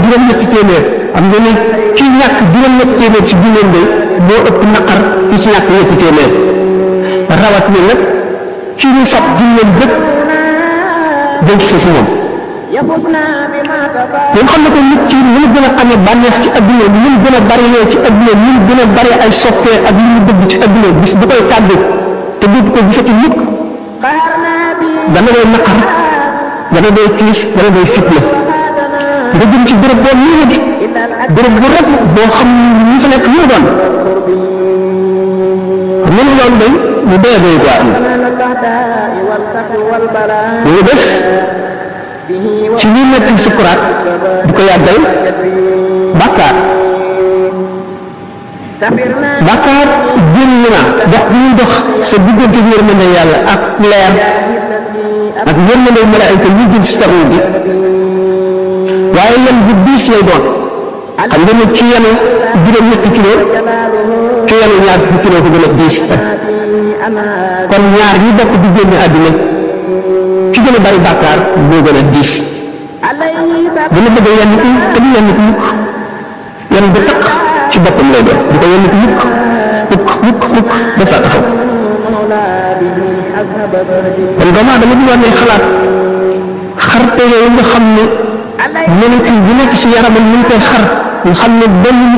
juróom-ñetti téeméer am nga ne ki ñàkk juróom-ñetti téeméer ci junneem day moo ëpp naqar ki ci ñàkk ñetti téeméer rawat na nag ci ñu fab junneem bépp denc ko fi moom ñun xam ne ko nit ci ni mu gën a amee bànneex ci adduna ni mu gën a bari ci adduna ni mu gën a bari ay soppee ak li mu bëgg ci adduna bis bu koy tàggu te du ko gisati mukk dana doy naqar dana doy tiis dana doy fitna nga jëm ci béréb boo nii di béréb bu rek boo xam ñu fa nekk ñu doon xam nga loolu day mu doy doy quoi am ñu def ci ñi nekk sukuraat di ko yàggal bàkkaar bàkkaar génn na dox bi ñuy dox sa diggante yërmande yàlla ak leer ak yërmande malaayika ñu jël si taxaw bi waaye yan bu diis lay doon xam nga ne ci yenu juróom-ñetti kilo ci yenu ñaar fukki kilo ko gën a diis kon ñaar ñi bokk di génn àdduna ci gën a bari bàkkaar moo gën a diis dana bëgg a yenn ko te du yenn ko mukk yenn bu takk ci boppam lay doon du ko yenn ko mukk mukk mukk mukk ba saa taxaw kon doomu aadama bi war ne xalaat xarte yooyu nga xam ne molécule bu nekk ci yaramam ñu ngi koy xar nga xam ne benn